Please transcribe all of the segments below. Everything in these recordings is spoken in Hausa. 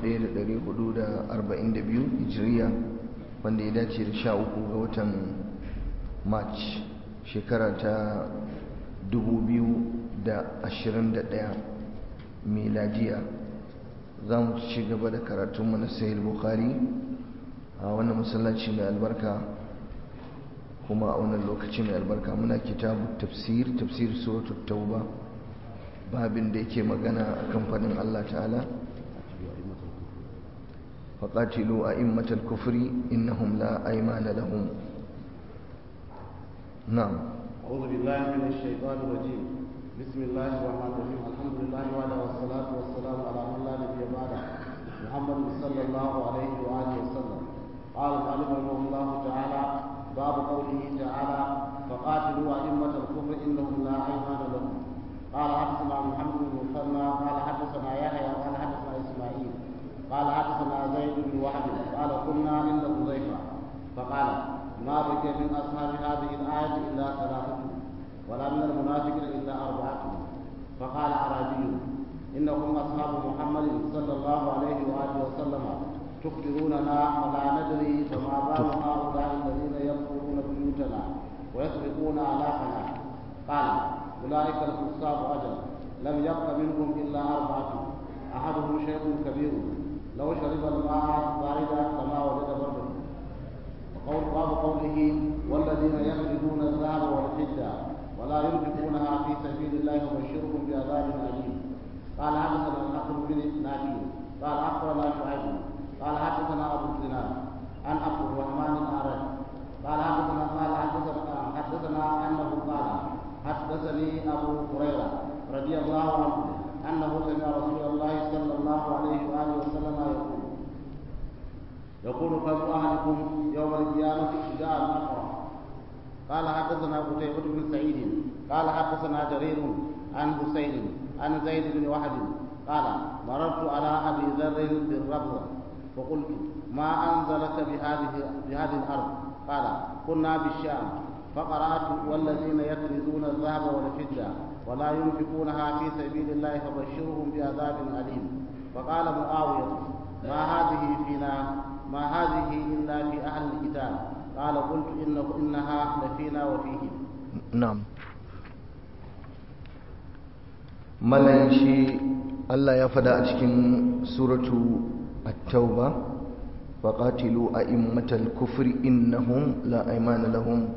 1442 hijiriya wanda ya dace da sha uku ga watan march shekara ta 2021 miladiya za mu ci gaba da karatunmu na sahih bukhari a wannan masallaci mai albarka kuma a wannan lokaci mai albarka muna kitabu tafsir tafsir suratul tauba babin da yake magana a kamfanin Allah ta'ala faƙatilu a immatal kufri innahum la aimana lahum na'am أعوذ بالله من الشيطان الرجيم بسم الله الرحمن الرحيم الحمد لله وعلى والصلاة والسلام على من لا نبي بعده محمد صلى الله عليه وآله وسلم قال المؤلف رحمه الله تعالى باب قوله تعالى فقاتلوا أئمة الكفر إنهم لا أيمان لهم قال حدثنا محمد بن مثنى قال حدثنا يحيى قال حدثنا إسماعيل قال حدثنا زيد بن وهب قال كنا عند حذيفة فقال ما بقي من أصحاب هذه الآية إلا ثلاثة ولا من المنافقين إلا أربعة فقال أعرابي إنكم أصحاب محمد صلى الله عليه وآله وسلم تخبروننا فلا ندري فما بال هؤلاء الذين يدخلون بيوتنا ويسرقون آلافنا قال أولئك الفساق أجل لم يبق منهم إلا أربعة أحدهم شيخ كبير لو شرب الماء باردا لما وجد برده وقول باب قوله والذين يخرجون الذهب والفضة ولا ينفقونها في سبيل الله وبشرهم بعذاب أليم قال حدثنا الحكم بن نبي قال أخبرنا شعيب قال حدثنا أبو الزناد عن عبد الرحمن الأعرج قال حدثنا قال حدثنا حدثنا أنه قال حدثني أبو هريرة رضي الله عنه أنه سمع رسول الله صلى الله عليه وآله وسلم يقول يقول فم أهلكم يوم القيامة شجاع الأقرع قال حدثنا قتيبة بن سعيد قال حدثنا جرير عن حسين عن زيد بن وهب قال مررت على أبي ذر بالربضة فقلت ما أنزلك بهذه بهذه الأرض قال كنا بالشام فقرأت والذين يكنزون الذهب والفضة ولا ينفقونها في سبيل الله فبشرهم بعذاب أليم فقال معاوية ما هذه فينا ما هذه إلا في أهل الكتاب قال قلت إن إنها لفينا وفيهم na'am malayin Allah ya fada a cikin suratu at-tauba faqatilu a'immatal kufri innahum la aymana lahum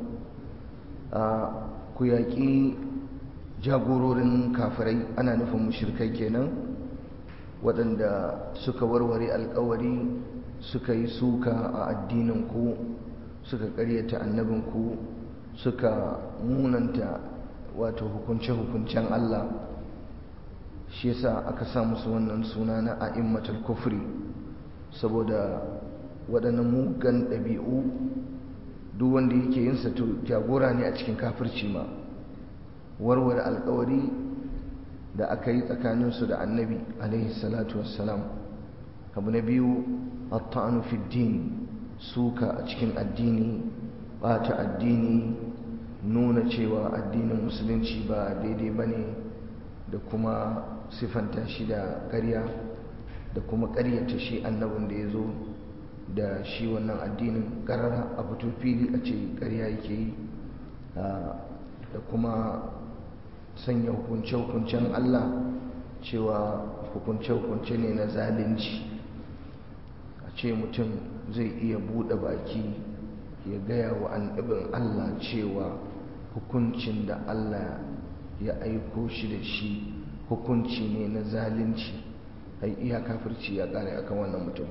ku yaƙi jagororin kafirai ana nufin mushrikai kenan waɗanda suka warware alkawari suka yi suka a addinin ku suka ƙaryata annabin ku suka munanta wato hukunce-hukuncen Allah shi yasa aka sa musu wannan suna na a'immatul kufri saboda waɗannan mugan ɗabi'u duk wanda yake yin sa to jagora ne a cikin kafirci ma warware alkawari da aka yi tsakaninsu da annabi alaihi salatu wassalam abu na biyu at-ta'anu fi din suka a cikin addini bata addini nuna cewa addinin musulunci ba daidai ba ne da kuma siffanta shi da ƙarya da kuma ƙaryata shi annabin da ya zo da shi wannan addinin ƙarara a fito fili a ce ƙarya yake yi da kuma sanya hukunce-hukuncen Allah cewa hukunce-hukunce ne na zalunci a ce mutum zai iya buɗe baki ya gaya wa annabin Allah cewa hukuncin da Allah ya aiko shi da shi hukunci ne na zalunci ai iya kafirci ya kare akan wannan mutum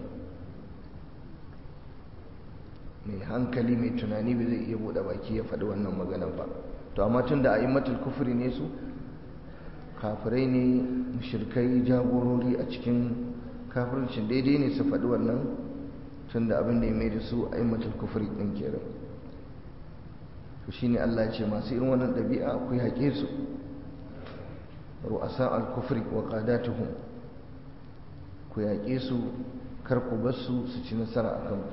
mai hankali mai tunani bai zai iya buɗe baki ya faɗi wannan magana ba to amma tun da a'immatul kufri ne su kafirai ne mushrikai jagorori a cikin kafircin daidai ne su faɗi wannan tun da abin da ya mai da su a'immatul kufri ɗin kenan to shine Allah ya ce masu irin wannan ɗabi'a akwai haƙe su ru'asa al-kufri wa qadatuhum ku yaƙe su kar ku bar su su ci nasara a kanku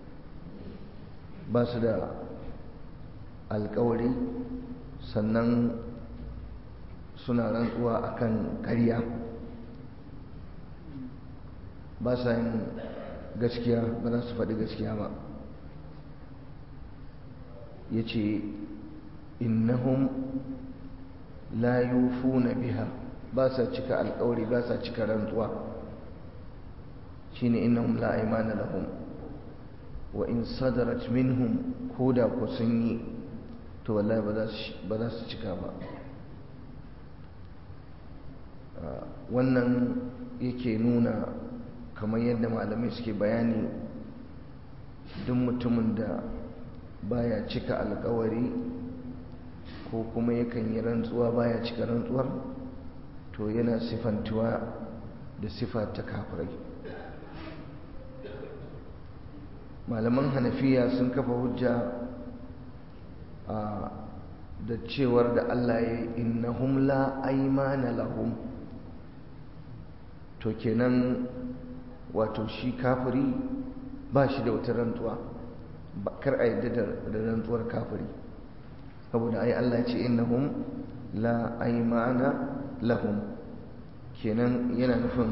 ba su da alƙawari sannan suna rantsuwa akan ƙarya ba sa yin gaskiya ba za su faɗi gaskiya ba ya ce innahum la yufuna biha ba sa cika alkawari ba sa cika rantsuwa shine innahum la aymana lahum wa in sadarat minhum koda ku sun yi to wallahi ba za su cika ba wannan yake nuna kamar yadda malamai suke bayani duk mutumin da baya cika alkawari ko kuma yakan yi rantsuwa baya cika rantsuwar to yana sifantuwa da sifa ta kafirai malaman hanafiya sun kafa hujja da cewar da Allah ya yi innahum la aymana lahum to kenan wato shi kafiri ba shi da wata rantsuwa kar a yadda da rantsuwar kafiri saboda ai Allah ce innahum la aymana lahum kenan yana nufin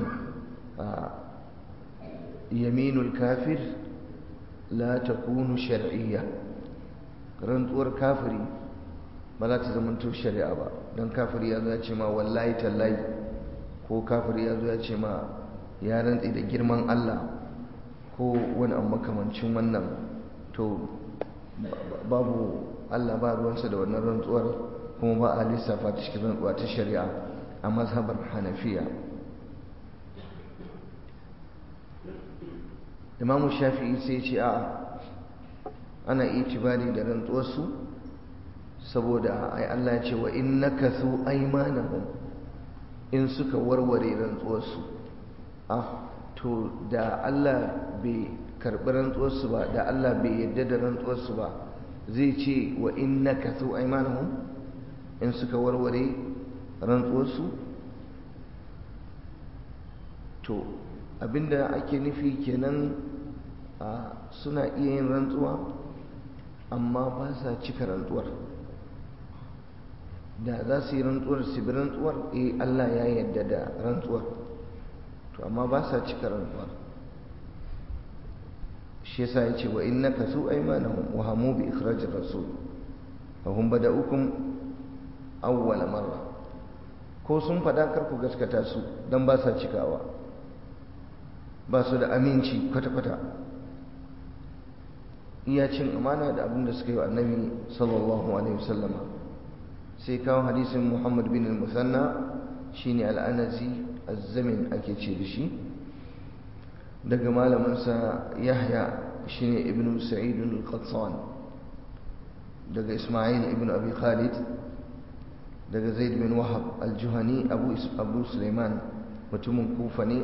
yaminul kafir la takunu shar'iyya rantsuwar kafiri ba za ta zamanto shari'a ba don kafiri ya zo ya ce ma wallahi tallahi ko kafiri ya zo ya ce ma ya rantsi da girman Allah ko wani abu makamancin wannan to babu Allah ba ruwansa da wannan rantsuwar kuma ba a lissafa ta cikin rantsuwa ta shari'a a mazhabar hanafiya imamu shafi'i sai ce a ana itibari da rantsuwarsu saboda ai Allah ya ce wa in nakathu aymanahum in suka warware rantsuwarsu ah to da Allah bai karɓi rantsuwarsu ba da Allah bai yadda da rantsuwarsu ba zai ce wa in nakathu aymanahum in suka warware rantsuwarsu to abinda ake nufi kenan a suna iya yin rantsuwa amma ba sa cika rantsuwar da za su yi rantsuwar su bi rantsuwar eh Allah ya yarda da rantsuwar to amma ba sa cika rantsuwar shi yasa ya ce wa innaka su aymanahum wa hamu bi ikhrajir rasul fa hum bada'ukum awwal marra ko sun fada kar ku gaskata su dan ba sa cikawa ba su da aminci kwata-kwata iya cin amana da abin da suka yi wa annabi sallallahu alaihi wasallama sai kawo hadisin muhammad bin al-musanna shine al'anazi azzamin ake ce da shi daga malaminsa yahya shine ibnu sa'id al-qatsan daga isma'il ibn abi khalid daga zaid bin wahab al-juhani abu abu sulaiman mutumin kufa ne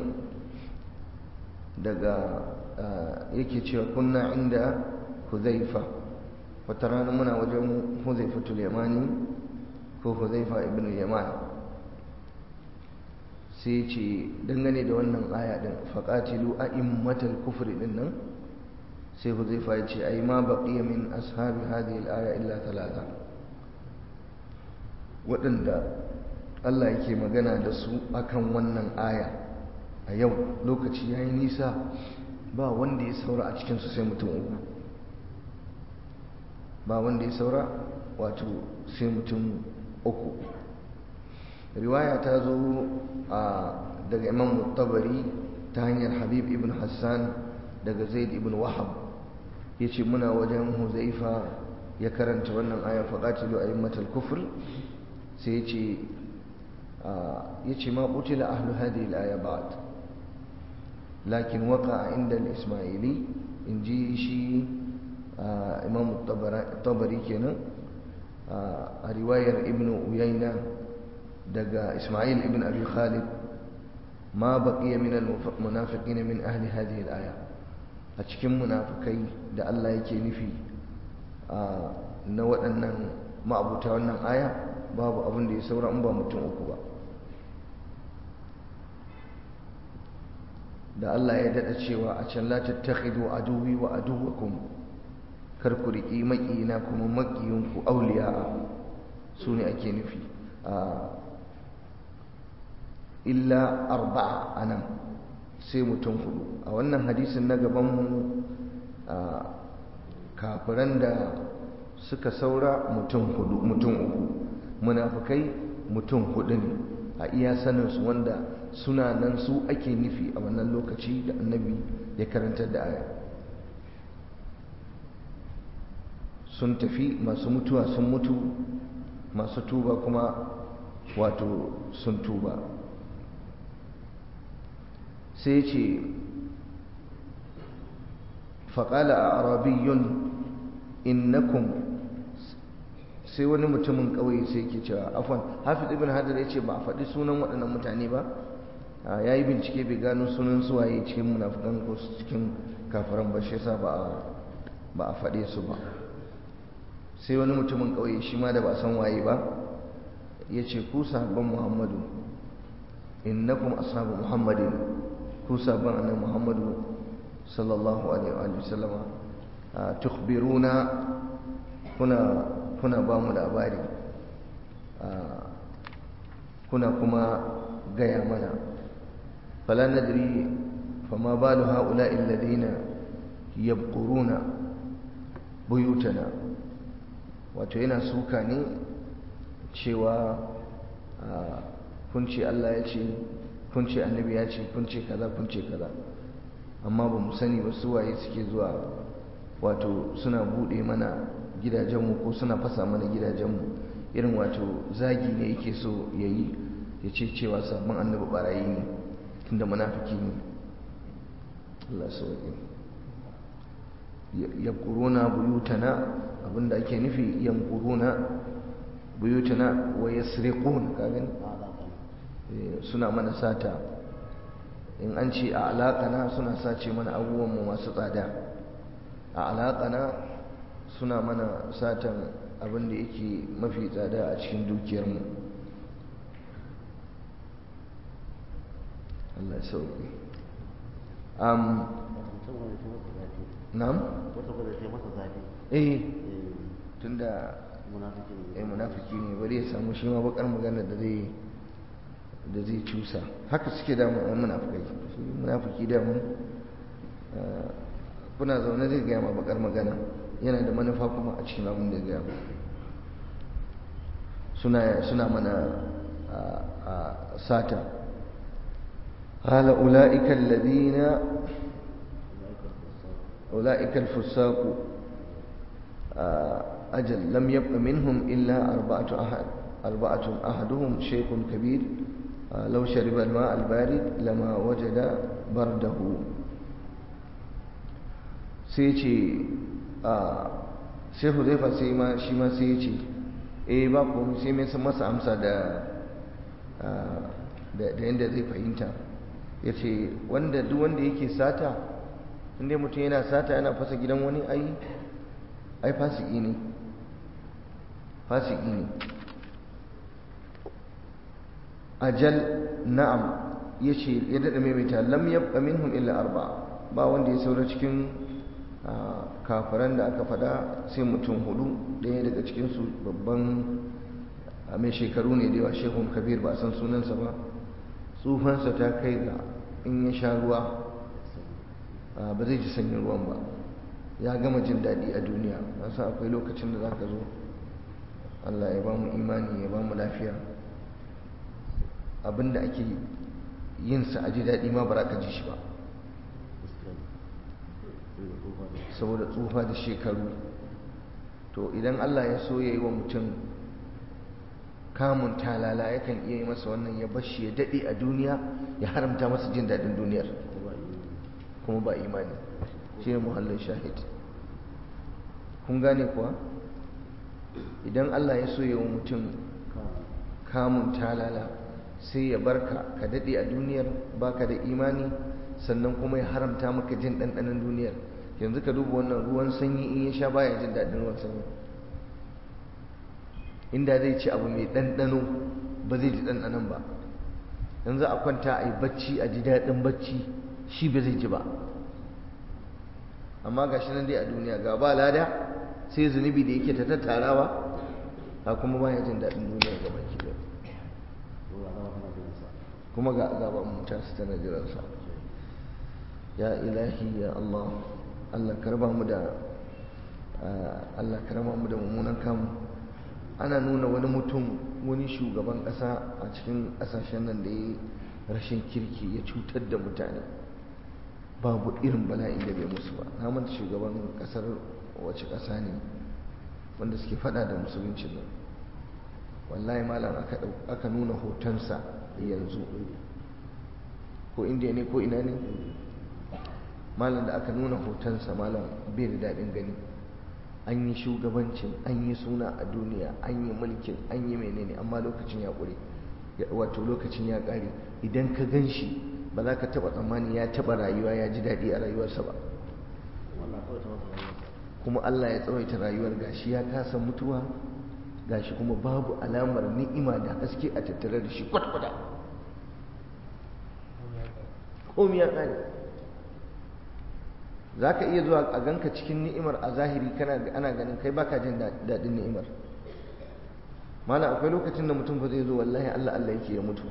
daga yake cewa kunna inda huzaifa wata rana muna wajen huzaifatul yamani ko huzaifa ibn yaman sai ce dangane da wannan aya din faqatilu a'immatal kufri din nan sai huzaifa ya ce ai ma baqiya min ashabi hadhihi al-aya illa thalatha waɗanda Allah yake magana da su akan wannan aya a yau lokaci yayi nisa ba wanda ya saura a cikinsu sai mutum uku ba wanda ya saura wato sai mutum uku riwaya ta zo a daga imam tabari ta hanyar habib ibn hassan daga zaid ibn wahab ya ce muna wajen huzaifa ya karanta wannan aya faƙatilu a yimmatal kufur sai ya ce ma ƙutila ahlu hadhihi al-aya ba'd لكن وقع عند الإسماعيلي إن جي شي آه إمام الطبري كنا آه رواية ابن أيينة دقى إسماعيل ابن أبي خالد ما بقي من المنافقين من أهل هذه الآية أتكم منافقي دا الله يكي نفي آه نوات أن ما أبو تاوانا آية باب أبن دي سورة أمبا متن أكبا da Allah ya daɗa cewa a can la tattakhidu aduwi wa aduwakum kar ku riƙi maƙiyina kuma maƙiyinku auliya su ne ake nufi illa arba'a anan sai mutum hudu a wannan hadisin na gabanmu a kafiran da suka saura mutum hudu mutum uku munafukai mutum hudu ne a iya saninsu wanda suna nan su ake nufi a wannan lokaci da annabi ya karantar da aya sun tafi masu mutuwa sun mutu masu tuba kuma wato sun tuba sai ce faƙala a arabiyyun innakum sai wani mutumin ƙauye sai ke cewa afon hafiz ibn hajar ya ce ba a faɗi sunan waɗannan mutane ba ya yi bincike bai gano sunan suwaye cikin munafukan ko cikin kafiran ba shi yasa ba a faɗe su ba sai wani mutumin ƙauye shi ma da ba san waye ba ya ce ku sahabban muhammadu innakum ashabu muhammadin ku sahabban annabi muhammadu sallallahu alaihi wa sallama tukhbiruna kuna kuna ba mu labari kuna kuma gaya mana fala nadri fama balu haula'i alladhina yabquruna buyutana wato yana suka ne cewa kun ce Allah ya ce kun ce annabi ya ce kun ce kaza kun ce kaza amma ba mu sani ba su waye suke zuwa wato suna bude mana gidajenmu ko suna fasa mana gidajenmu irin wato zagi ne yake so ya yi ya ce cewa sabon annabi barayi ne tunda munafiki ne Allah sauƙi yabquruna buyutana abinda ake nufi yamquruna buyutana wa yasriqun ka gani suna mana sata in an ce a alaƙana suna sace mana abubuwanmu masu tsada a alaƙana suna mana satan abin da yake mafi tsada a cikin dukiyarmu Allah ya sauƙi um, na'am eh tunda eh munafiki ne bari ya samu shi ma bakar magana da zai da zai cusa haka suke da munafikai shi munafiki da mun kuna zaune zai gaya ma bakar magana yana da manufa kuma a cikin abin da ya gaya suna suna mana sata قال أولئك الذين أولئك الفساق أجل لم يبق منهم إلا أربعة أحد أربعة أحدهم شيخ كبير لو شرب الماء البارد لما وجد برده سيتي sai huzaifa sai ma shi ma sai ya ce eh ba komai sai mai masa amsa da da yadda zai fahimta ya ce wanda duk wanda yake sata inda mutum yana sata yana fasa gidan wani ai ai fasiki ne fasiki ne ajal na'am ya ce ya daɗa maimaita lam yabqa minhum illa arba ba wanda ya saura cikin kafiran da aka faɗa sai mutum hudu ɗaya daga cikinsu babban mai shekaru ne da yawa shehun kabir ba a san sunansa ba tsufansa ta kai ga in ya sha ruwa ba zai ji sanyin ruwan ba ya gama jin daɗi a duniya san akwai lokacin da za ka zo allah ya ba mu imani ya ba mu lafiya abinda ake yinsa a ji daɗi ma ba za ka ji shi ba saboda tsufa da shekaru to idan allah ya so ya yi wa mutum kamun talala yakan iya yi masa wannan ya bashi ya daɗe a duniya ya haramta masa jin daɗin duniyar kuma ba imani shi ne muhallin shahid kun gane kuwa idan Allah ya so ya wa mutum kamun talala sai ya barka ka daɗe a duniyar baka da imani sannan kuma ya haramta maka jin ɗanɗanon duniyar yanzu ka duba wannan ruwan sanyi in ya sha baya jin daɗin ruwan sanyi inda zai ci abu mai ɗanɗano ba zai ji ɗanɗanon ba yanzu a kwanta a yi bacci a ji daɗin bacci shi ba zai ji ba amma ga shi nan dai a duniya ga ba lada sai zunubi da yake ta tattarawa a kuma ba ya jin daɗin duniya ga baki da kuma ga gaban mutan su tana jiransa ya ilahi ya Allah Allah karba mu da Allah karba mu da mummunan kamu ana nuna wani mutum wani shugaban ƙasa a cikin ƙasashen nan da ya rashin kirki ya cutar da mutane babu irin bala'in da bai musu ba na manta shugaban ƙasar wace ƙasa ne wanda suke fada da musuluncin nan wallahi malam aka nuna hotonsa yanzu ko indiya ne ko ina ne malam da aka nuna hotonsa malam bai da daɗin gani an yi shugabancin an yi suna a duniya an yi mulkin an yi menene amma lokacin ya ƙure wato lokacin ya ƙare idan ka gan shi ba za ka taɓa tsammani ya taɓa rayuwa ya ji daɗi a rayuwarsa ba kuma Allah ya tsawaita rayuwar gashi ya kasa mutuwa gashi kuma babu alamar ni'ima da haske a tattare da shi kwatkwata komi ya ƙare za ka iya zuwa a ganka cikin ni'imar a zahiri kana ana ganin kai baka jin daɗin ni'imar mana akwai lokacin da mutum ba zai zo wallahi Allah Allah yake ya mutu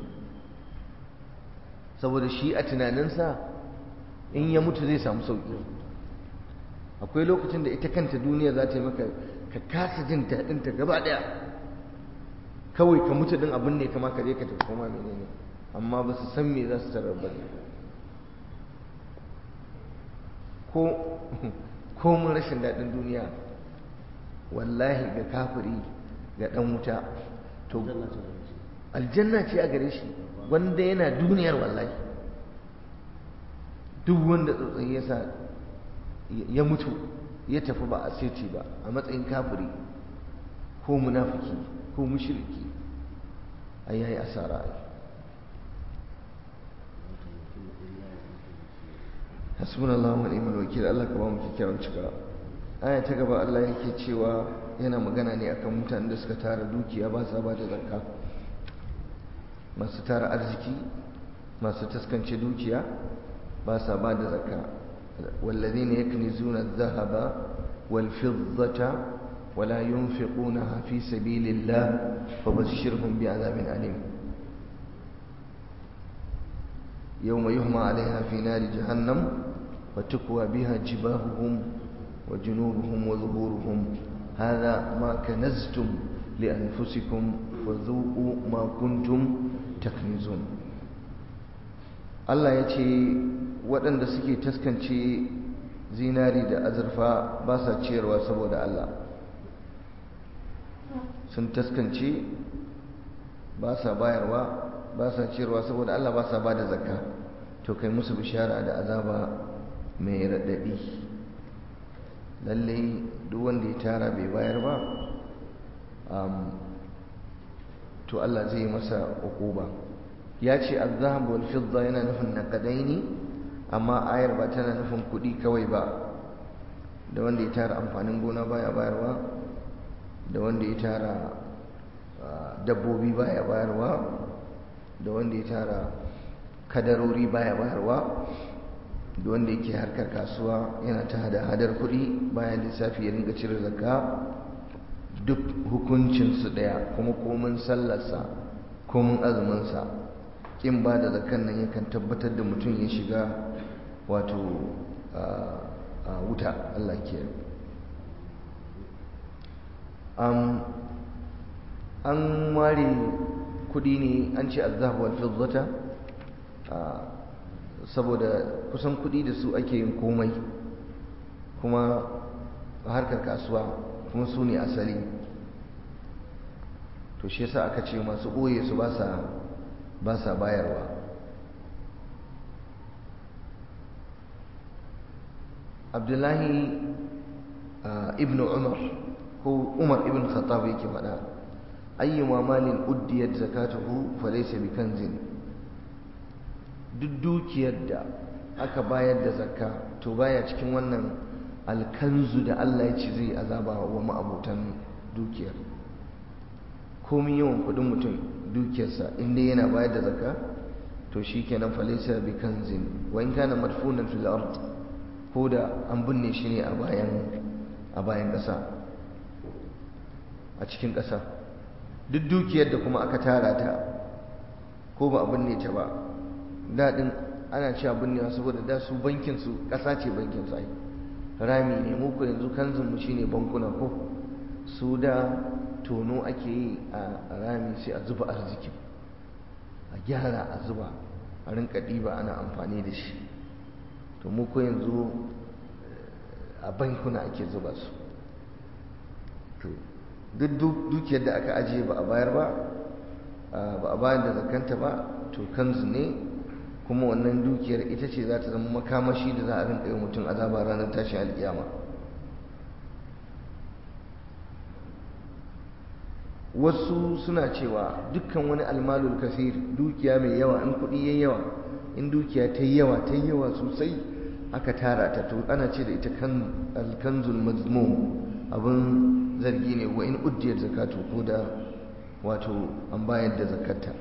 saboda shi a tunaninsa in ya mutu zai samu sauƙi akwai lokacin da ita kanta duniya za ta yi maka ka kasa jin daɗin ta gaba ɗaya kawai ka mutu din abin ne kama ka je ka tafi koma menene amma ba su san me za su tarar ba ko ko mun rashin daɗin duniya wallahi ga kafiri ga ɗan wuta to aljanna ce a gare shi wanda yana duniyar wallahi duk wanda tsotsayi ya sa ya mutu ya tafi ba a seti ba a matsayin kafiri ko munafiki ko mushriki ai yayi asara ai hasbunallahu wa ni'mal wakil Allah ka ba mu kikkiawan cika aya ta gaba Allah yake cewa yana magana ne akan mutanen da suka tara dukiya ba sa ba da zakka masu tara arziki masu taskance dukiya ba sa ba da zakka والذين يكنزون الذهب والفضة ولا ينفقونها في سبيل الله فبشرهم بعذاب أليم يوم يهمى عليها في نار جهنم وتكوى بها جباههم وجنوبهم وظهورهم هذا ما كنزتم لأنفسكم فذوقوا ما كنتم تكنزون الله يتي waɗanda suke taskance zinari da azurfa ba sa ciyarwa saboda Allah sun taskance ba sa bayarwa ba sa ciyarwa saboda Allah ba sa ba da zakka to kai musu bishara da azaba mai raɗaɗi lallai duk wanda ya tara bai bayar ba to Allah zai masa uquba ya ce azhab wal fidda yana nufin naqadaini amma ayar ba tana nufin kuɗi kawai ba da wanda ya tara amfanin gona baya bayarwa da wanda ya tara dabbobi baya bayarwa da wanda ya tara kadarori baya bayarwa da wanda yake harkar kasuwa yana ta hada hadar kuɗi bayan lissafi ya ringa cire zakka duk hukuncinsu ɗaya kuma komin sallarsa komin azuminsa ƙin ba da zakkan nan yakan tabbatar da mutum ya shiga wato wuta Allah ke an ware kudi ne an ce azhab wal fiddata saboda kusan kudi da su ake yin komai kuma harkar kasuwa kuma su ne asali to shi yasa aka ce masu ɓoye su ba sa bayarwa abdullahi ibn umar ko umar ibn khattab yake faɗa ayyuma malin uddiyat zakatuhu falaysa bikanzin duk dukiyar da aka bayar da zakka to baya cikin wannan alkanzu da Allah ya ce zai azaba wa ma'abutan dukiyar komin yawan kudin mutum dukiyarsa inda yana bayar da zakka to shikenan falaysa bikanzin wa in kana madfunan fil ard ko da an binne shi ne a bayan a bayan ƙasa a cikin ƙasa duk dukiyar da kuma aka tara ta ko ba a binne ta ba daɗin ana cewa binnewa saboda da su bankin su ƙasa ce bankin su ai rami ne mu ko yanzu kanzun mu shine bankuna ko su da tono ake yi a rami sai a zuba arziki a gyara a zuba a rinka ɗiba ana amfani da shi to mu ko yanzu a bankuna ake zuba su to duk dukiyar da aka ajiye ba a bayar ba ba a bayar da zakanta ba to kanzu ne kuma wannan dukiyar ita ce za ta zama makamashi da za a rinka yi mutum azaba ranar tashin alkiyama wasu suna cewa dukkan wani almalul kasir dukiya mai yawa in kuɗi yayi yawa in dukiya ta yi yawa ta yi yawa sosai aka tara ta to ana ce da ita kan alkanzul mazmum abin zargi ne wa in uddiyar zakatu ko da wato an bayar da zakata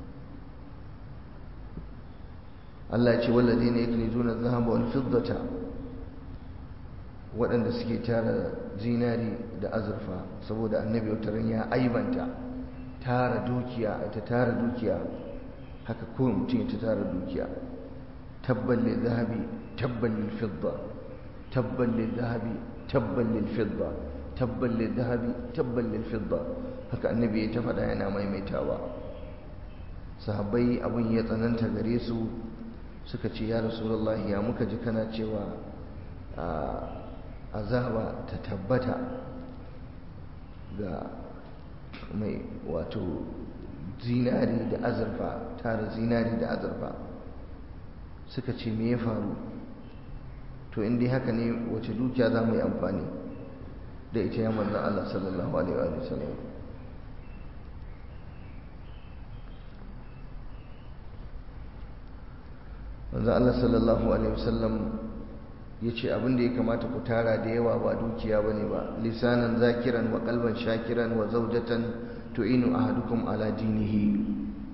Allah ce wallazi ne yake nuna zahaba wal fiddata waɗanda suke tara zinari da azurfa saboda annabi wataran ya aibanta tara dukiya ta tara dukiya haka ko mutum ya tara dukiya tabban lil zahabi tabban lil fidda tabban lil zahabi tabban lil fidda tabban lil zahabi tabban lil fidda haka annabi ya ta faɗa yana maimaitawa sahabbai abin ya tsananta gare su suka ce ya rasulullahi ya muka ji kana cewa azaba ta tabbata ga mai wato zinari da azurfa tara zinari da azurfa suka ce me ya faru to inda haka ne wace dukiya za mu yi amfani da ita ya manzan Allah sallallahu alaihi wa sallam manzan Allah sallallahu alaihi wa sallam ya ce abin da ya kamata ku tara da yawa ba dukiya ba ne ba lisanan zakiran wa kalban shakiran wa zaujatan tu'inu ahadukum ala dinihi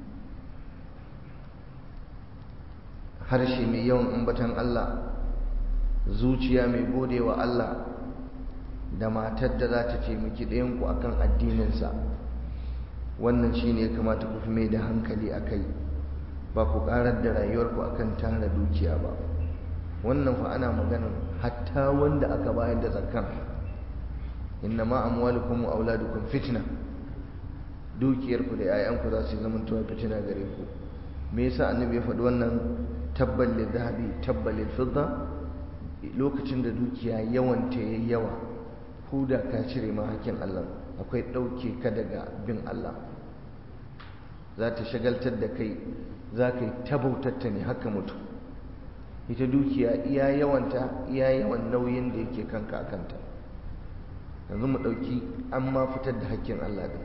harshe mai yawan ambatan Allah zuciya mai gode wa Allah da matar da za ta taimaki ɗayanku a kan addininsa wannan shi ne ya kamata ku fi mai da hankali a kai ba ku ƙarar da rayuwarku a kan tara dukiya ba wannan fa ana maganar hatta wanda aka bayar da zakkan inna ma amwalukum wa auladukum fitna dukiyarku da 'ya'yanku za su zama tuwa fitina gare ku me yasa annabi ya faɗi wannan tabbal lil zahabi tabbal lil fidda lokacin da dukiya yawan ta yayi yawa ko da ka cire ma hakkin Allah akwai ɗauke ka daga bin Allah za ta shagaltar da kai za ka yi tabautatta ne haka mutu ita dukiya iya yawanta iya yawan nauyin da yake kanka a kanta yanzu mu ɗauki an ma fitar da hakkin Allah din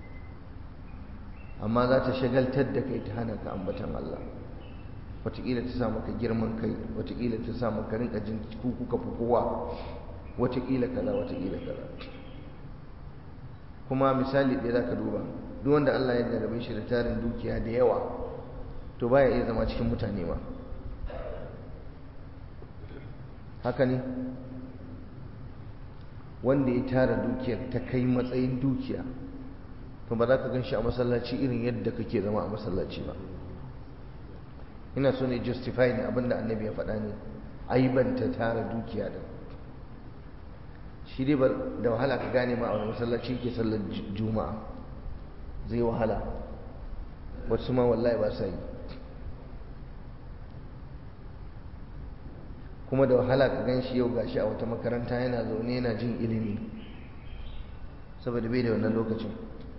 amma za ta shagaltar da kai ta hana ka ambatan Allah wataƙila ta sa maka girman kai wataƙila ta sa maka rinka jin ku kuka fi kowa wataƙila kaza wataƙila kaza kuma misali ɗaya za ka duba duk wanda Allah ya jarabe shi da tarin dukiya da yawa to baya iya zama cikin mutane ma haka ne wanda ya tara dukiyar ta kai matsayin dukiya to ba za ka gan shi a masallaci irin yadda kake zama a masallaci ba ina so ne justify ne abinda annabi ya faɗa ne aibanta tara dukiya da shi dai da wahala ka gane ma a wani masallaci ke sallar juma'a zai wahala wasu ma wallahi ba sa yi kuma da wahala ka gan shi yau gashi a wata makaranta yana zaune yana jin ilimi saboda bai da wannan lokacin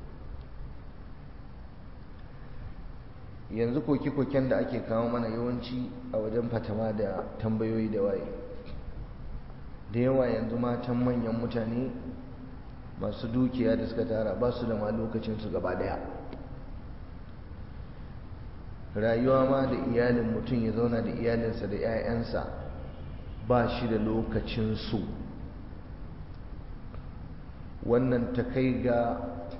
yanzu koke-koken da ake kawo mana yawanci a wajen fatama da tambayoyi da waye da yawa yanzu matan manyan mutane masu dukiya da suka tara ba su da ma lokacinsu gaba daya rayuwa ma da iyalin mutum ya zauna da iyalinsa da 'ya'yansa ba shi da lokacinsu wannan ta kai ga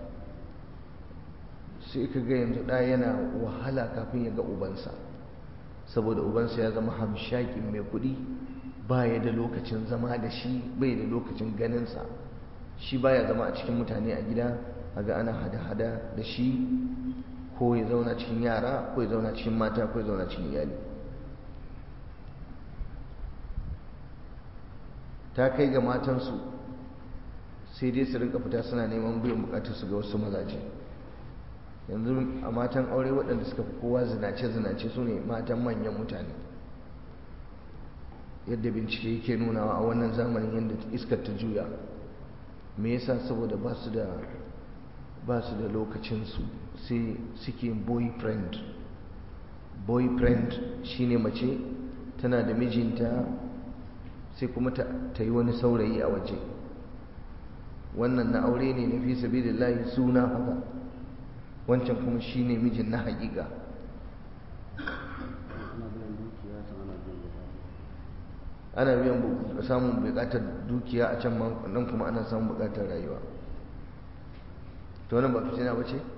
sai ka ga yanzu ɗaya yana wahala kafin ya ga ubansa saboda ubansa ya zama hamshakin mai kuɗi ba ya da lokacin zama da shi bai da lokacin ganinsa shi baya zama a cikin mutane a gida a ga ana hada-hada da shi ko ya zauna cikin yara ko ya zauna cikin mata ko ya zauna cikin iyali ta kai ga matansu sai dai su rinka fita suna neman biyan bukatarsu ga wasu mazaje yanzu a matan aure waɗanda suka fi kowa zinace-zinace su ne matan manyan mutane yadda bincike yake nunawa a wannan zamanin yadda iskar ta juya me yasa saboda ba su da ba su da lokacinsu sai suke boyfriend boyfriend shine mace tana da mijinta sai kuma ta yi wani saurayi a waje wannan na aure ne na fi sabilillahi suna haka wancan kuma shine mijin na haƙiƙa ana biyan samun buƙatar dukiya a can nan kuma ana samun buƙatar rayuwa to wannan ba fitina ba ce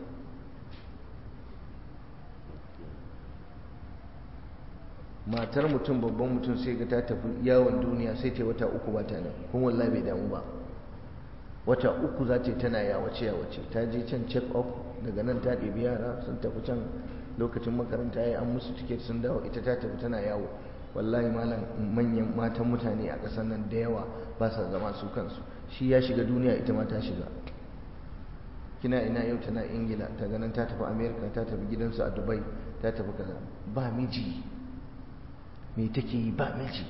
matar mutum babban mutum sai ga ta tafi yawon duniya sai ta wata uku ba ta nan kuma wallahi bai damu ba wata uku za ta tana yawace yawace ta je can check up daga nan ta ɗebi yara sun tafi can lokacin makaranta ya an musu tiket sun dawo ita ta tafi tana yawo wallahi malam manyan matan mutane a ƙasar nan da yawa ba sa zama su kansu shi ya shiga duniya ita ma ta shiga kina ina yau tana ingila ta ganin ta tafi america ta tafi gidansu a dubai ta tafi kaza ba miji me take yi ba miji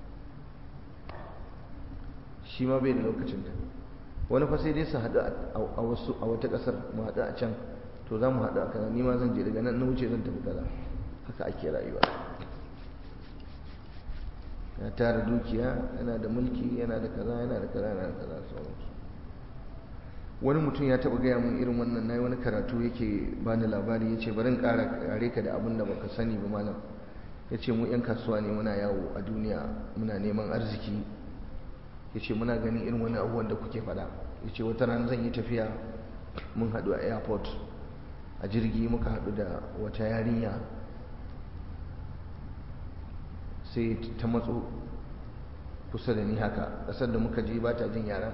shi ma bai da lokacin ta wani fa sai dai su haɗu a wasu a wata ƙasar mu haɗu a can to za mu haɗu a kaza ni ma zan je daga nan na wuce zan tafi kaza haka ake rayuwa ya tara dukiya yana da mulki yana da kaza yana da kaza yana da kaza sauransu wani mutum ya taɓa gaya min irin wannan na yi wani karatu yake bani labari ya ce bari in ƙara kare ka da abin da baka sani ba malam ya ce mu 'yan kasuwa ne muna yawo a duniya muna neman arziki ya ce muna ganin irin wani abubuwan da kuke faɗa ya ce wata rana zan yi tafiya mun haɗu a airport a jirgi muka haɗu da wata yarinya sai ta matso kusa da ni haka ƙasar da muka je ba ta jin yaran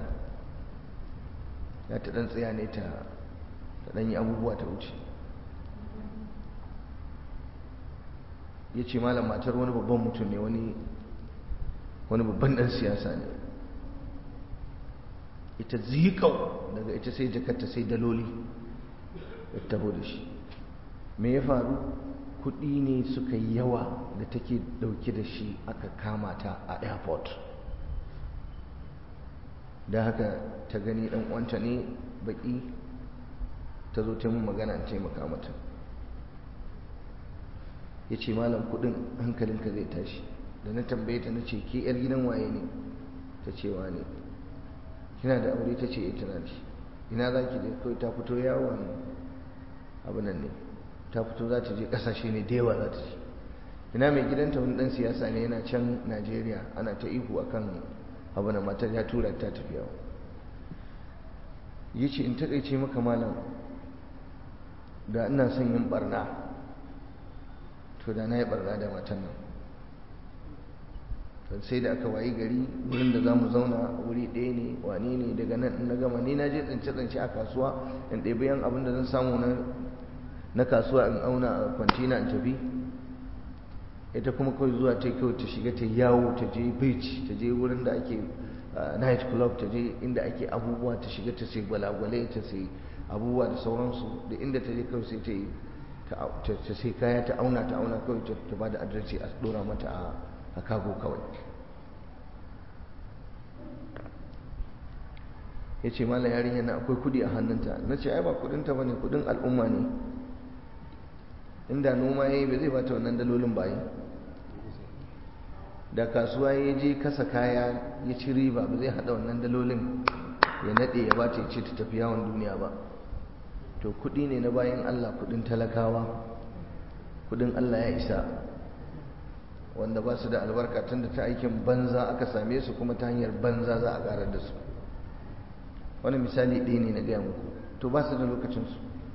ya ta ɗan tsaya ne ta ɗan yi abubuwa ta wuce ya ce malam matar wani babban mutum ne wani wani babban ɗan siyasa ne ita zikau daga ita sai jakarta sai daloli ya taho da shi me ya faru kuɗi ne suka yi yawa da take ɗauke da shi aka kama ta a airport da haka ta gani ɗan uwanta ne baƙi ta zo ta mun magana in taimaka mata ya ce malam kuɗin hankalinka zai tashi da na tambaye ta na ce ke 'yar gidan waye ne ta cewa ne kina da aure ta ce ita na ce ina za ki je kawai ta fito yawon abin nan ne ta fito za ta je kasashe ne da yawa za ta je ina mai gidanta wani dan siyasa ne yana can najeriya ana ta ihu akan abu na matar ya tura ta tafi yawo ya ce in taƙaice maka malam da ina son yin barna to da na yi barna da matan nan sai da aka wayi gari wurin da za mu zauna wuri ɗaya ne wane ne daga nan na gama ni na je tsince-tsince a kasuwa in ɗebi yan abin da zan samu na kasuwa in auna a kwantina in tafi ita kuma kawai zuwa ta kawai ta shiga ta yawo ta je beach ta je wurin da ake night club ta je inda ake abubuwa ta shiga ta sai gwalagwale ta sai abubuwa da sauransu da inda ta je kawai sai ta yi ta sai kaya ta auna ta auna kawai ta ba da adresi a dora mata a a kago kawai ya ce mala yarinya na akwai kudi a hannunta na ce ai ba kudinta ba ne kudin al'umma ne inda noma ya yi ba zai bata wannan dalolin bayi da kasuwa ya je kasa kaya ya ci riba ba zai hada wannan dalolin ya nade ya bata ya ce ta tafi yawon duniya ba to kudi ne na bayan allah kudin talakawa kudin allah ya isa wanda ba su da albarka tun da ta aikin banza aka same su kuma ta hanyar banza za a karar da su wani misali ɗaya ne na gaya muku to ba su da lokacinsu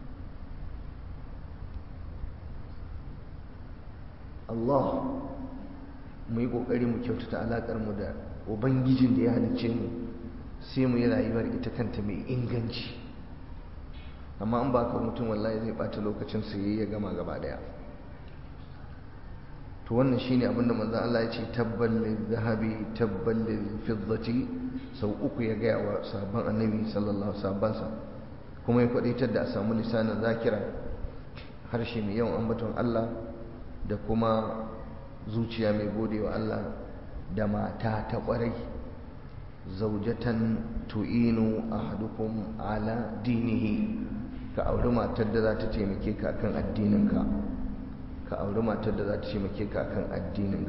Allah mu yi ƙoƙari mu kyautata alaƙar mu da ubangijin da ya halicce mu sai mu yi rayuwar ita kanta mai inganci amma an ba ka mutum wallahi zai ɓata lokacin su ya gama gaba ɗaya to wannan shine abinda manzon Allah ya ce tabbal zahabi tabbal fiddati sau uku ya gaya wa sahabban annabi sallallahu alaihi kuma ya kwadaitar da a samu lisanin zakira harshe mai yawan ambaton Allah da kuma zuciya mai gode wa Allah da mata ta kwarai zaujatan tu'inu ahadukum ala dinihi ka auri matar da za ta taimake ka kan addininka ka auri matar da za ta taimake ka kan addininka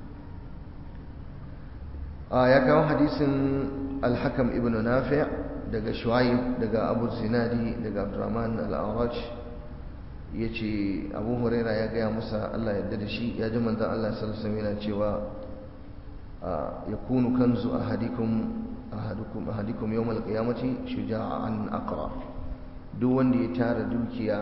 a ya kawo hadisin alhakam ibn nafi' daga shu'aib daga abu zinadi daga abdurrahman al-awraj ya ce abu huraira ya gaya musa allah yadda da shi ya ji manzan allah sallallahu yana cewa ya kunu kanzu ahadikum ahadukum ahadikum yawmal qiyamati shuja'an aqra duk wanda ya tara dukiya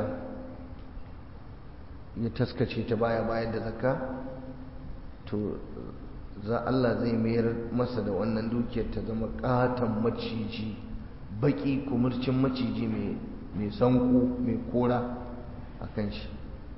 ya taskace ta baya bayan da zakka to za Allah zai mayar masa da wannan dukiyar ta zama katon maciji baki kumurcin maciji mai sanko mai kora a kan shi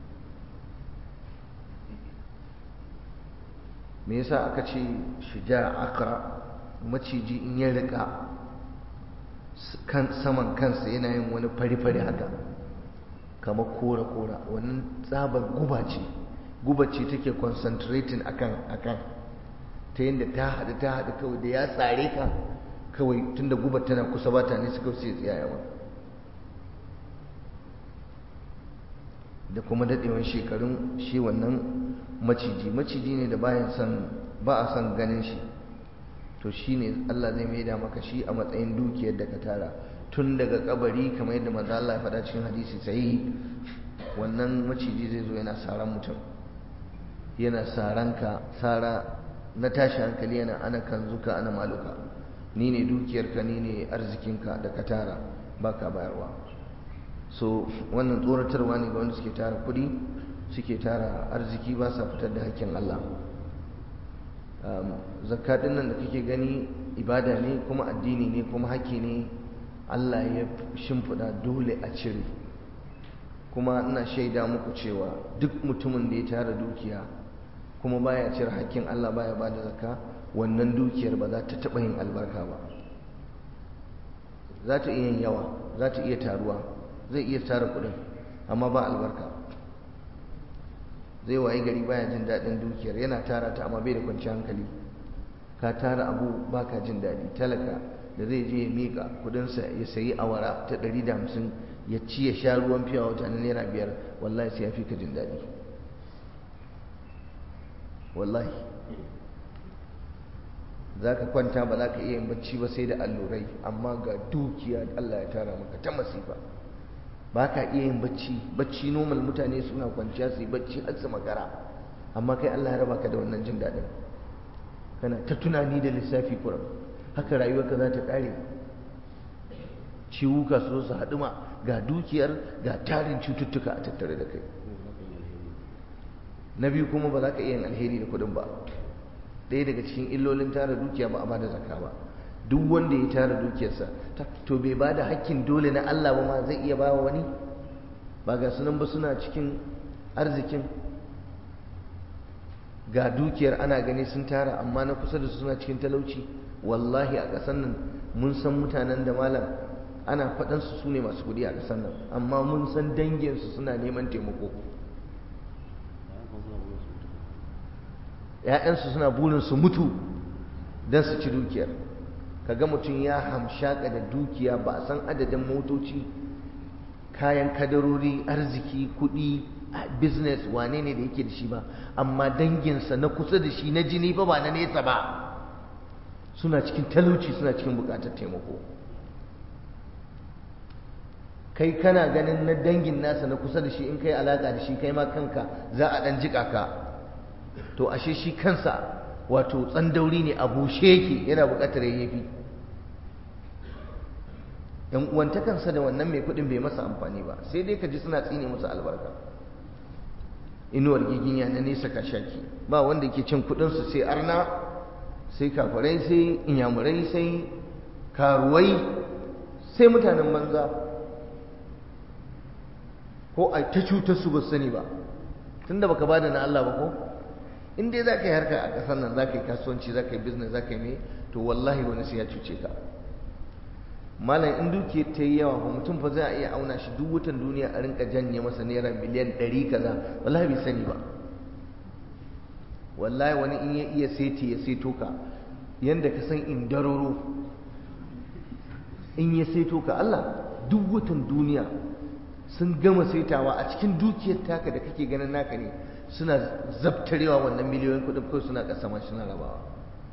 me yasa aka ce shija akra maciji in ya rika kan saman kansa yana yin wani fari-fari haka kamar kora-kora wannan tsabar guba ce guba ce take concentrating akan akan ta yadda ta haɗu ta haɗu kawai da ya tsare ka kawai tunda gubar tana kusa ba ta nisa kawai sai tsaya yawa da kuma daɗewan shekarun shi wannan maciji maciji ne da bayan son ba a son ganin shi to shi ne Allah zai maida maka shi a matsayin dukiyar da ka tara tun daga kabari kamar yadda maza Allah ya faɗa cikin hadisi sahihi wannan maciji zai zo yana saran mutum yana saran ka sara na tashi hankali yana ana kanzuka ana maluka ni ne dukiyarka ni ne arzikinka da ka tara baka bayarwa so wannan tsoratarwa ne ga wanda suke tara kuɗi suke tara arziki ba sa fitar da hakkin Allah zakka din nan da kake gani ibada ne kuma addini ne kuma haƙƙi ne Allah ya shimfiɗa dole a cire kuma ina shaida muku cewa duk mutumin da ya tara dukiya kuma baya cire hakkin Allah baya ba da zakka wannan dukiyar ba za ta taɓa yin albarka ba za ta iya yin yawa za ta iya taruwa zai iya tara kuɗin amma ba albarka zai wayi gari baya jin daɗin dukiyar yana tara ta amma bai da kwanciyar hankali ka tara abu baka jin daɗi talaka da zai je ya miƙa kuɗinsa ya sayi awara ta ɗari da hamsin ya ci ya sha ruwan fiya wata na naira biyar wallahi sai ya fi ka jin daɗi wallahi za ka kwanta ba za ka iya yin bacci ba sai da allurai amma ga dukiya Allah ya tara maka ta masifa ba ka iya yin bacci bacci normal mutane suna kwanciya su yi bacci har su makara amma kai Allah ya raba ka da wannan jin daɗin kana ta tunani da lissafi kuram haka rayuwarka za ta ƙare ciwuka su su haɗuma ga dukiyar ga tarin cututtuka a tattare da kai na biyu kuma ba za ka iya yin alheri da kuɗin ba ɗaya daga cikin illolin tara dukiya ba a ba da zakka ba duk wanda ya tara dukiyarsa to bai ba da hakkin dole na Allah ba ma zai iya ba wa wani ba ga sunan ba suna cikin arzikin ga dukiyar ana gani sun tara amma na kusa da su suna cikin talauci wallahi a ƙasar nan mun san mutanen da malam ana faɗansu su ne masu kuɗi a ƙasar nan amma mun san danginsu suna neman taimako ‘ya'yansu suna burin su mutu don su ci dukiyar kaga mutum ya hamshaka da dukiya ba a san adadin motoci kayan kadarori arziki kuɗi business wane ne da yake da shi ba amma danginsa na kusa da shi na jini ba ba na nesa ba suna cikin talauci suna cikin buƙatar taimako kai kana ganin na dangin nasa na kusa da shi in kai alaƙa da shi kai ma kanka za a ɗan jiƙa ka to ashe shi kansa wato tsandauri ne a bushe yake yana buƙatar yayyafi yan uwantakansa da wannan mai kuɗin bai masa amfani ba sai dai ka ji suna tsine masa albarka inuwar giginya na nesa ka shaki ba wanda ke cin kuɗinsu sai arna sai kafarai sai inyamurai sai karuwai sai mutanen banza ko a ta cutar su ba sani ba tunda baka bada na Allah ba ko in dai za ka yi harka a ƙasar nan za ka yi kasuwanci za ka yi business za ka yi me to wallahi wani sai ya cuce ka malam in dukiyar ta yi yawa ba mutum fa za a iya auna shi duk watan duniya a rinka janye masa naira miliyan ɗari kaza wallahi bai sani ba wallahi wani in ya iya seti ya seto ka yanda ka san indararo in ya seto ka Allah duk watan duniya sun gama saitawa a cikin dukiyar taka da kake ganin naka ne suna zabtarewa wannan miliyoyin kuɗin kawai suna ƙasa ma suna rabawa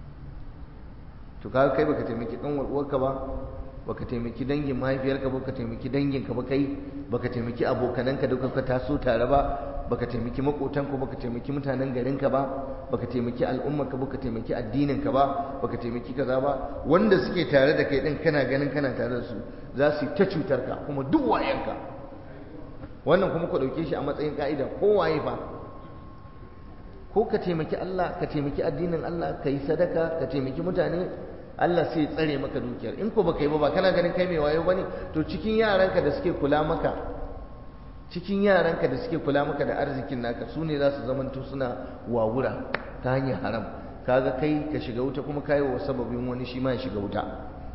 to kaga kai baka taimaki ɗan uwarka ba baka taimaki dangin mahaifiyarka ba baka taimaki danginka ba kai baka taimaki abokananka da kuka taso tare ba baka taimaki makotanka baka taimaki mutanen garinka ba baka taimaki al'ummarka baka taimaki addininka ba baka taimaki kaza ba wanda suke tare da kai din kana ganin kana tare da su za su yi ta cutar ka kuma duk wayanka wannan kuma ku dauke shi a matsayin ka'ida ko waye fa ko ka taimaki Allah ka taimaki addinin Allah ka yi sadaka ka taimaki mutane Allah sai ya tsare maka dukiyar in ko baka yi ba ba kana ganin kai mai wayo bane to cikin yaranka da suke kula maka cikin yaranka da suke kula maka da arzikin naka su ne za su zamanto suna wawura ta hanyar haram kaga kai ka shiga wuta kuma kai wa sababin wani shi ma ya shiga wuta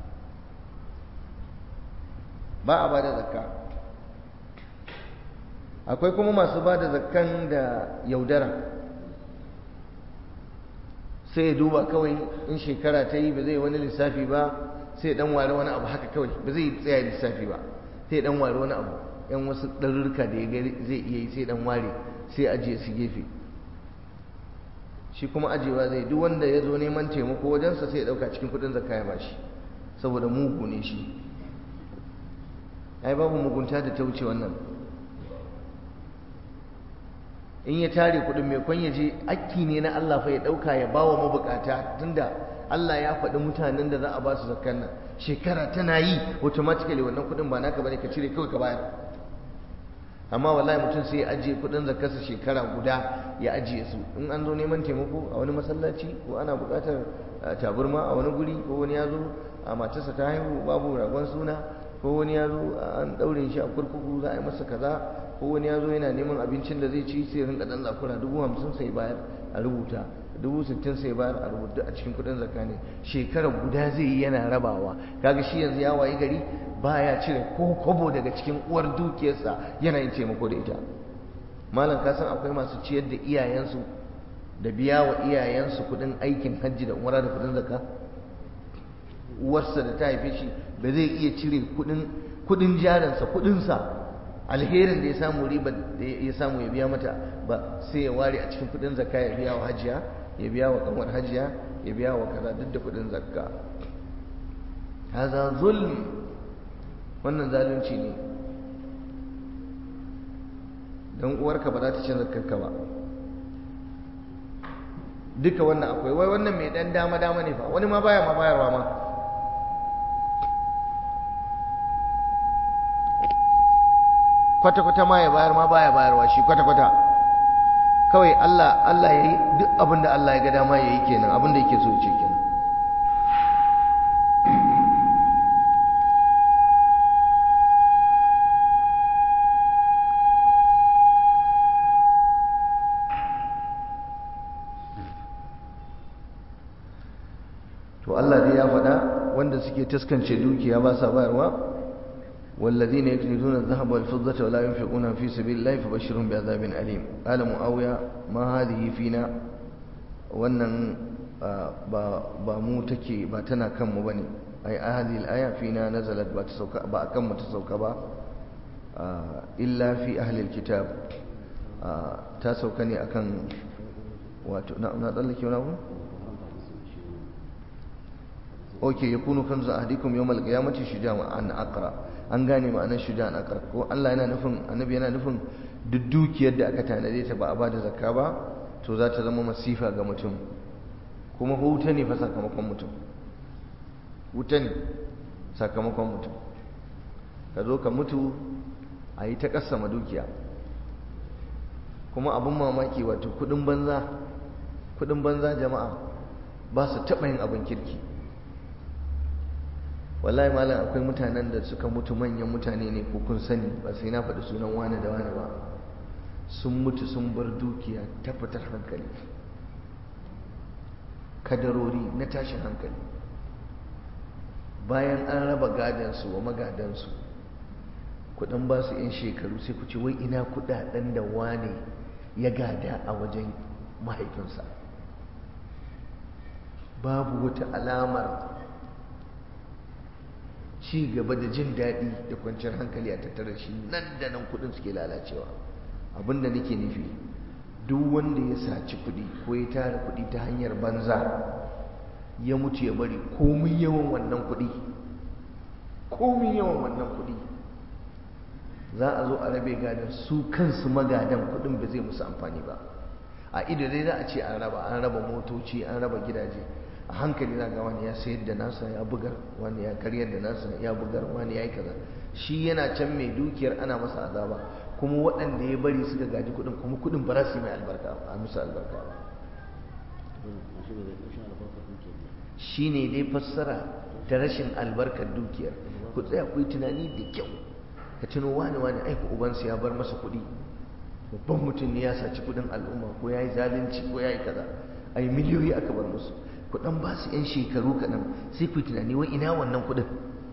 ba a bada zakka akwai kuma masu bada zakkan da yaudara sai ya duba kawai in shekara ta yi ba zai wani lissafi ba sai dan ware wani abu haka kawai ba zai tsaya lissafi ba sai dan ware wani abu yan wasu ɗarurruka da ya gari zai iya yi sai dan ware sai ajiye su gefe shi kuma ajiyewa zai duk wanda ya zo neman taimako wajensa sai ya ɗauka cikin kuɗin zakka ya bashi saboda mugu ne shi ai babu mugunta da ta wuce wannan in ya tare kuɗin mai kwan ya je akki ne na Allah fa ya ɗauka ya bawa mabukata tunda Allah ya faɗi mutanen da za a ba su zakkan nan shekara tana yi automatically wannan kuɗin ba naka bane ka cire kawai ka bayar amma wallahi mutum sai ya ajiye kuɗin zakkarsa shekara guda ya ajiye su in an zo neman taimako a wani masallaci ko ana buƙatar taburma a wani guri ko wani ya zo a matarsa ta haihu babu ragon suna ko wani ya zo an ɗaure shi a kurkuku za a yi masa kaza ko wani ya zo yana neman abincin da zai ci sai rinka dan zakura dubu hamsin sai bayar a rubuta dubu sittin sai bayar a rubuta a cikin kudin zakka ne shekara guda zai yi yana rabawa kaga shi yanzu ya wayi gari baya cire ko kobo daga cikin uwar dukiyarsa yana yin taimako da ita malam ka san akwai masu ciyar da iyayensu da biya wa iyayensu kudin aikin hajji da umara da kudin zakka uwarsa da ta haife shi ba zai iya cire kudin kudin jarinsa kudinsa alherin da ya samu riba da ya samu ya biya mata ba sai ya ware a cikin kudin zakka ya biya wa hajiya ya biya wa kanwar hajiya ya biya wa kaza duk da kudin zakka haza zulm wannan zalunci ne dan uwarka ba za ta cin zakkarka ba duka wannan akwai wai wannan mai dan dama dama ne fa wani ma baya ma bayarwa ma kwata-kwata ma ya bayar ma baya bayarwa shi kwata-kwata kawai Allah Allah yayi duk abin da Allah ya ga dama yayi kenan abin da yake so ya ce kenan to Allah dai ya faɗa wanda suke taskance dukiya ba sa bayarwa والذين يكنزون الذهب والفضة ولا ينفقونها في سبيل الله فبشرهم بعذاب أليم قال معاوية ما هذه فينا wannan ba mu take ba tana kan mu bane ai hadhihi al-aya fina nazalat ba ta sauka ba akan mu ta sauka ba illa fi ahli al-kitab ta sauka ne akan wato na na tsallake wani abu okay yakunu kanzu ahdikum yawm al-qiyamati shuja'an aqra an gane ma'anar shuja'an aqra ko Allah yana nufin annabi yana nufin duk dukiyar da aka tanade ta ba a bada zakka ba to za ta zama masifa ga mutum kuma wuta ne fa sakamakon mutum wuta ne sakamakon mutum ka zo ka mutu a yi ta ƙasama dukiya kuma abin mamaki wato kudin banza kudin banza jama'a ba su taɓa yin abin kirki wallahi malam akwai mutanen da suka mutu manyan mutane ne ko kun sani ba sai na faɗi sunan wane da wane ba sun mutu sun bar dukiya ta fitar hankali kadarori na tashin hankali bayan an raba gadansu wa magadansu kudin ba su 'yan shekaru sai ku ce wai ina kudaden da wane ya gada a wajen mahaifinsa babu wata alamar ci gaba da jin daɗi da kwanciyar hankali a tattare shi nan da nan kudin suke lalacewa abinda nake nufi duk wanda ya saci kudi ko ya tara kudi ta hanyar banza ya mutu ya bari komin yawan wannan kudi komin yawan wannan kudi za a zo a rabe gadon su kansu magadan kudin ba zai musu amfani ba a ido dai za a ce an raba an raba motoci an raba gidaje a hankali za ga wani ya sayar da nasa ya bugar wani ya karyar da nasa ya bugar wani ya yi kaza shi yana can mai dukiyar ana masa azaba kuma waɗanda ya bari suka gaji kuɗin kuma kuɗin ba za su yi mai albarka a musu albarka ba shi ne dai fassara ta rashin albarkar dukiyar ku tsaya ku yi tunani da kyau ka tuno wani wani aiki ubansa ya bar masa kuɗi babban mutum ne ya saci kuɗin al'umma ko ya yi zalunci ko ya yi kaza ai miliyoyi aka bar musu kuɗin ba su 'yan shekaru kaɗan sai ku yi tunani wai ina wannan kuɗin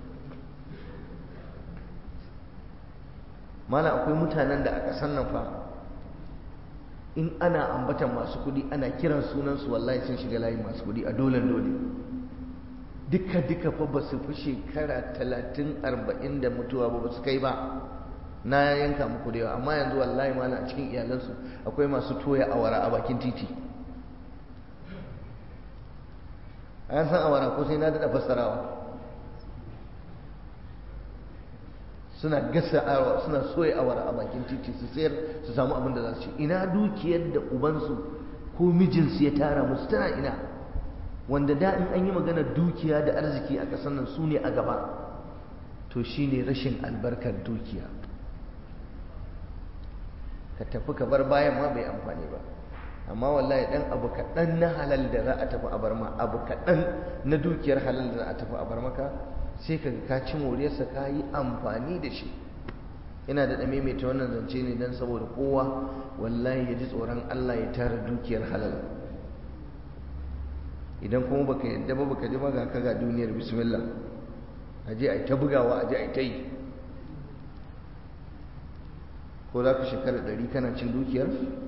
mana akwai mutanen da a ƙasar nan fa in ana ambatan masu kuɗi ana kiran sunansu wallahi sun shiga layin masu kuɗi a dole dole duka duka fa ba su fi shekara talatin arba'in da mutuwa ba ba su kai ba na yanka muku da yawa amma yanzu wallahi mana a cikin iyalansu akwai masu toya awara a bakin titi an san awara ko sai na daɗa fassarawa suna gasa awa suna soya awara a bakin titi su sayar su samu abin da za su ci ina dukiyar da ubansu ko mijinsu ya tara musu tana ina wanda da in an yi magana dukiya da arziki a ƙasar nan su ne a gaba to shine rashin albarkar dukiya ka tafi ka bar bayan ma bai amfani ba amma wallahi dan abu kaɗan na halal da za a tafi a bar ma abu kaɗan na dukiyar halal da za a tafi a bar maka sai ka ka ci moriyarsa ka yi amfani da shi ina da ɗame mai ta wannan zance ne don saboda kowa wallahi ya ji tsoron Allah ya tara dukiyar halal idan kuma baka yadda ba baka ji ba ga ka ga duniyar bismillah aje ai ta bugawa aje ai ta yi ko za ka shekara ɗari kana cin dukiyar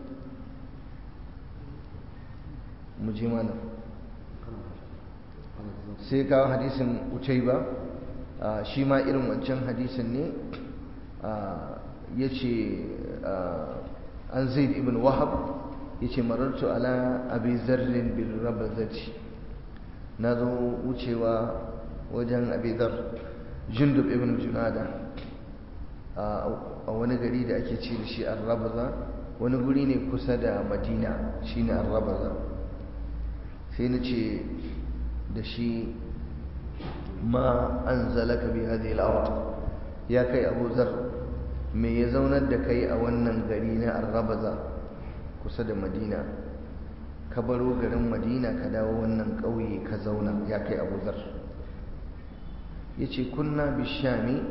mu je mana sai kawo hadisin ucai ba shi ma irin wancan hadisin ne ya ce an zaid ibn wahab ya ce marartu ala abi zarrin bin rabazati na zo wucewa wajen abi zar jundub ibn junada a wani gari da ake ce da shi arrabaza wani guri ne kusa da madina shine arrabaza sai na ce da shi ma an zalaka bi hadhihi al ya kai abu zar me ya zaunar da kai a wannan gari na arrabaza kusa da madina ka baro garin madina ka dawo wannan ƙauye ka zauna ya kai abu zar ya ce kunna bishami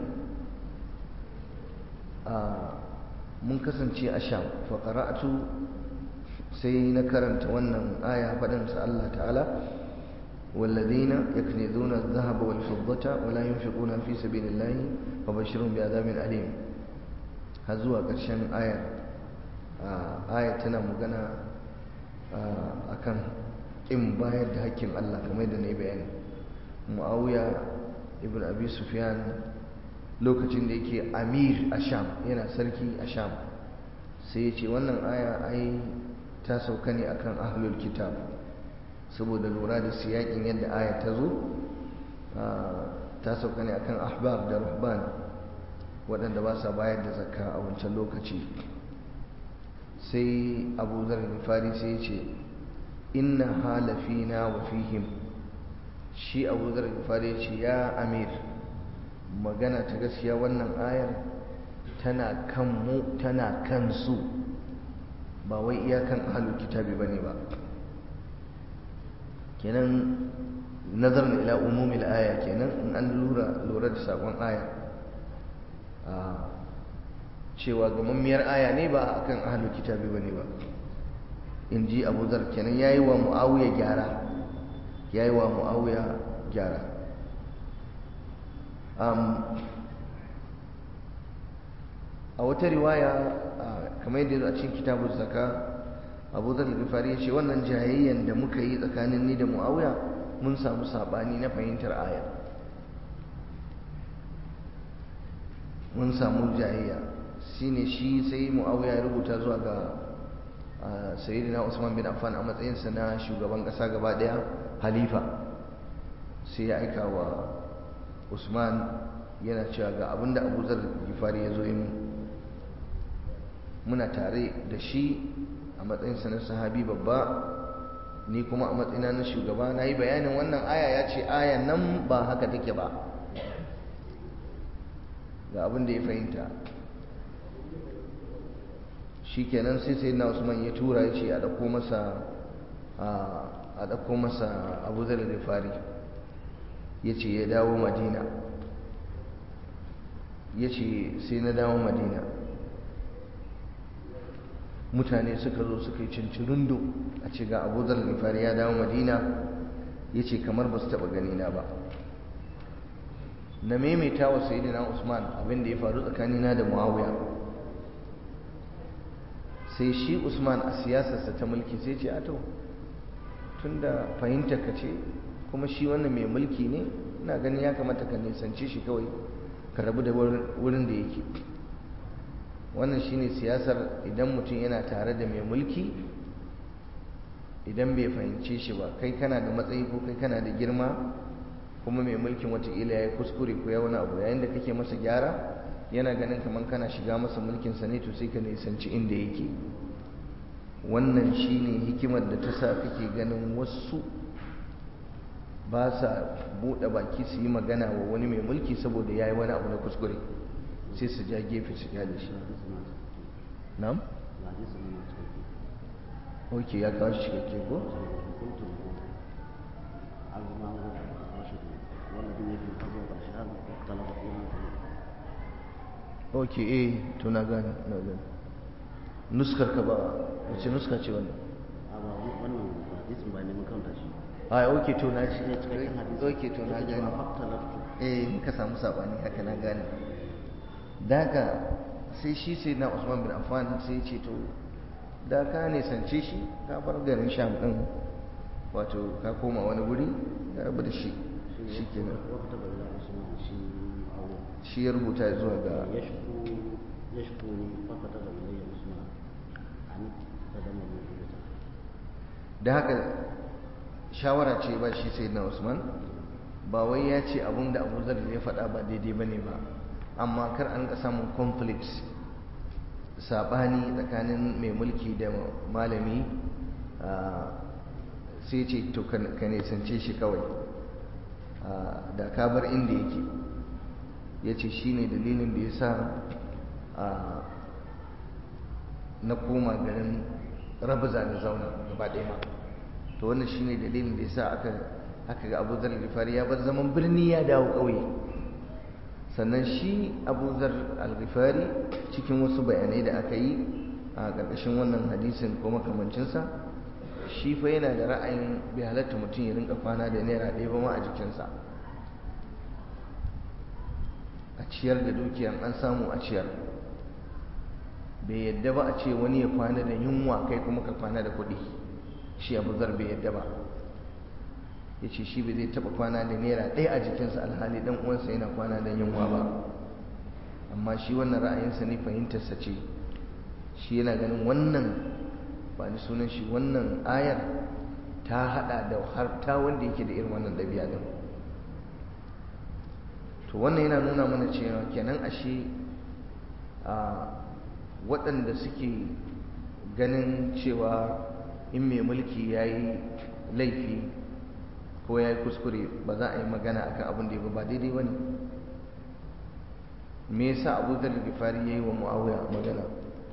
mun kasance a sham faƙara'atu sai na karanta wannan aya faɗinsa Allah ta'ala والذين يكنزون الذهب والفضة ولا ينفقون في سبيل الله فبشرهم بعذاب أليم هزوا قرشان آية آية تنا مغنى أكن إن بايد حكيم الله كما يدني بيان معاوية ابن أبي سفيان lokacin da yake amir a sham yana sarki a sham sai ya ce wannan aya ai ta sauka ne akan ahlul kitab saboda lura da siyakin yadda aya ta zo ta sauka ne akan ahbab da ruhban waɗanda ba sa bayar da zakka a wancan lokaci sai abu zar fari sai ce inna halafina wa fihim shi abu zar fari ce ya amir magana ta gaskiya wannan ayar tana kan mu tana kan su ba wai iyakan ahlul kitabi bane ba kenan nazarin ila umumil aya kenan in an lura lura da sakon aya a cewa gamammiyar aya ne ba akan ahlul kitabi bane ba in ji abu zar kenan yayi wa muawiya gyara ya yi wa mu'awiya gyara a wata riwaya kamar yadda a cikin kitabun zaka abu zar gifari ya ce wannan jayayyan da muka yi tsakanin ni da mu'awiya mun samu saɓani na fahimtar ayar mun samu jayayya shine shi sai mu'awiya ya rubuta zuwa ga sayyidina usman bin affan a matsayinsa na shugaban ƙasa gaba ɗaya halifa sai ya aika wa usman yana cewa ga abinda abu zar gifari ya zo yi muna tare da shi a matsayinsa na sahabi babba ni kuma a matsayina na shugaba na yi bayanin wannan aya ya ce aya nan ba haka take ba ga abin da ya fahimta shi kenan sai sai na usman ya tura ya ce a ɗauko masa a ɗauko masa abu zar da fari ya ce ya dawo madina ya ce sai na dawo madina mutane suka zo suka yi cincirindo a ce ga abu zar fari ya dawo madina ya ce kamar ba su taɓa ganina ba na maimaita wa sayidina usman abin da ya faru tsakanina da muawiya sai shi usman a siyasarsa ta mulki sai ce ato tun da fahimta ka ce kuma shi wannan mai mulki ne ina ganin ya kamata ka nisance shi kawai ka rabu da wurin da yake wannan shine siyasar idan mutum yana tare da mai mulki idan bai fahimce shi ba kai kana da matsayi ko kai kana da girma kuma mai mulkin watakila ya yi kuskure ko ya wani abu yayin da kake masa gyara yana ganin kamar kana shiga masa mulkinsa ne to sai ka nisanci inda yake wannan shine hikimar da ta sa kake ganin wasu ba sa buɗe baki su yi magana wa wani mai mulki saboda ya yi wani abu na kuskure sai su ja gefe su kyale shi nam? ok ya kawo shi cikakke ko? ok eh to na gane na gane nuskar ka ba wace nuska ce wannan wannan hadisin ba neman kanta shi a ok to na shi cikakken hadisi ok to na Yake gane cewa faktalaftu eh muka samu sabani haka na gane daga sai shi sai na Usman bin Affan sai ya ce to da ka nisance shi ka bar garin Sham din wato ka koma wani guri ka rabu da shi shikenan wata bai da usman shi awo shi ya rubuta zuwa ga yashku yashku ni fakata da ilayya usman an kadama mu da da haka shawara ce ba shi sai na Usman ba wai ya ce abin da Abu Zar ya faɗa ba daidai bane ba amma kar an ga samun conflicts sabani tsakanin mai mulki da malami ah, sai ce to ka ka nisance shi kawai ah, da ka bar inda yake ya ce shi ne dalilin da ya sa ah, na koma garin rabuza da zauna gaba ɗaya ma to wannan shi ne dalilin da ya sa aka aka ga abu zar gifari ya bar zaman birni ya dawo ƙauye sannan shi abu zar al-ghifari cikin wasu bayanai da aka yi a ƙarƙashin wannan hadisin ko makamancinsa shi fa yana da ra'ayin bai halatta mutum ya rinka kwana da naira ɗaya ba ma a jikinsa a ciyar da dukiyar an samu a ciyar bai yadda ba a ce wani ya kwana da yunwa kai kuma ka kwana da kuɗi shi abu zar bai yadda ba ya ce shi bai zai taɓa kwana da naira ɗaya a jikinsa alhali ɗan uwansa yana kwana da yunwa ba amma shi wannan ra'ayinsa ne fahimtarsa ce shi yana ganin wannan ba ni sunan shi wannan ayar ta haɗa da har ta wanda yake da irin wannan ɗabi'a ɗin to wannan yana nuna mana cewa kenan ashe a waɗanda suke ganin cewa in mai mulki ya yi laifi ko ya yi kuskure ba za a yi magana akan abin da ya ba daidai ba ne me yasa abu da gifari ya yi wa mu'awiya magana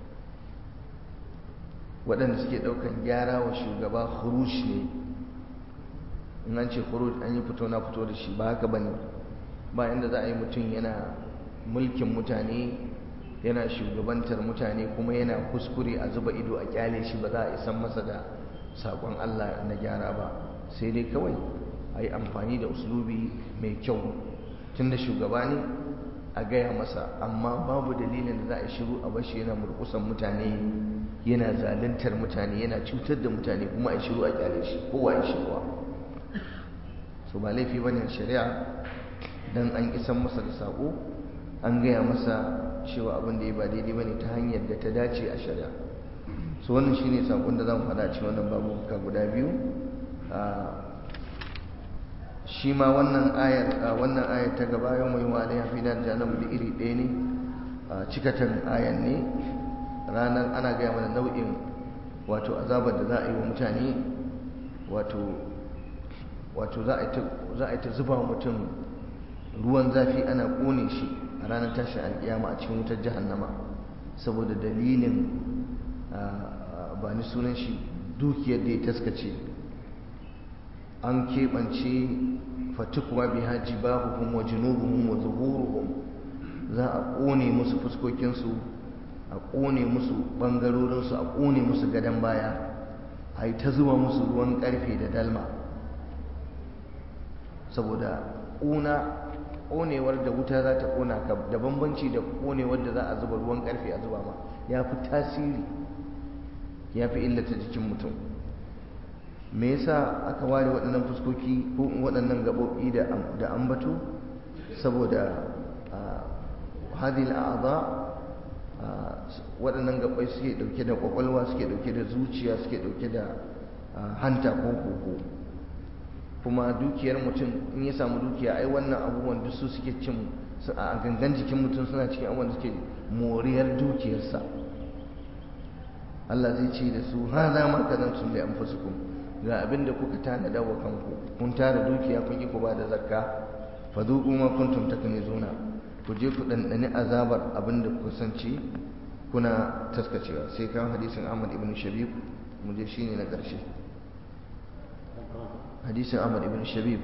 waɗanda suke ɗaukan gyara wa shugaba hurush ne in an ce hurush an yi fito na fito da shi ba haka ba ne ba inda za a yi mutum yana mulkin mutane yana shugabantar mutane kuma yana kuskure a zuba ido a kyale shi ba za a isan masa da saƙon Allah na gyara ba sai dai kawai a yi amfani da uslubi mai kyau tun da shugaba ne a gaya masa amma babu dalilin da za a shiru a bashi yana murkusan mutane yana zaluntar mutane yana cutar da mutane kuma a shiru a kyale shi kowa ya shiruwa so ba laifi bane shari'a dan an isan masa da sako an gaya masa cewa abin da ya ba daidai bane ta hanyar da ta dace a shari'a so wannan shine sakon da zan faɗa cikin wannan babu ka guda biyu shi ma wannan ayar wannan ayar ta gaba yau mai wa alaiha fi nar jahannam da iri ɗaya ne cikatan ayar ne ranar ana gaya mana nau'in wato azabar da za a yi wa mutane wato wato za a yi ta zuba wa mutum ruwan zafi ana ƙone shi a ranar tashin alƙiyama a cikin wutar jahannama saboda dalilin ba ni sunan shi dukiyar da ya taskace an keɓance fatukuwa bi haji bahuhum wa junubuhum wa zuhuruhum za a ƙone musu fuskokinsu a ƙone musu ɓangarorinsu a ƙone musu gadon baya a yi ta zuba musu ruwan ƙarfe da dalma saboda ƙuna ƙonewar da wuta za ta ƙona ka da bambanci da ƙonewar da za a zuba ruwan ƙarfe a zuba ma ya fi tasiri ya fi illata jikin mutum me yasa aka ware waɗannan fuskoki ko waɗannan gaɓoɓi da ambato saboda hadil a'adha waɗannan gaɓai suke ɗauke da ƙwaƙwalwa suke ɗauke da zuciya suke ɗauke da hanta ko koko kuma dukiyar mutum in ya samu dukiya ai wannan abubuwan duk su suke cin a gangan jikin mutum suna cikin abubuwan da suke moriyar dukiyarsa Allah zai ce da su ha za ma kazantum li anfusikum ga abin da kuka tanada wa kanku kun tara dukiya kun yi ku ba da zakka fa zuqu ma kuntum taknizuna ku je ku dandani azabar abin da kuka sanci kuna taskacewa sai kan hadisin Ahmad ibn Shabib mu je shine na ƙarshe hadisin Ahmad ibn Shabib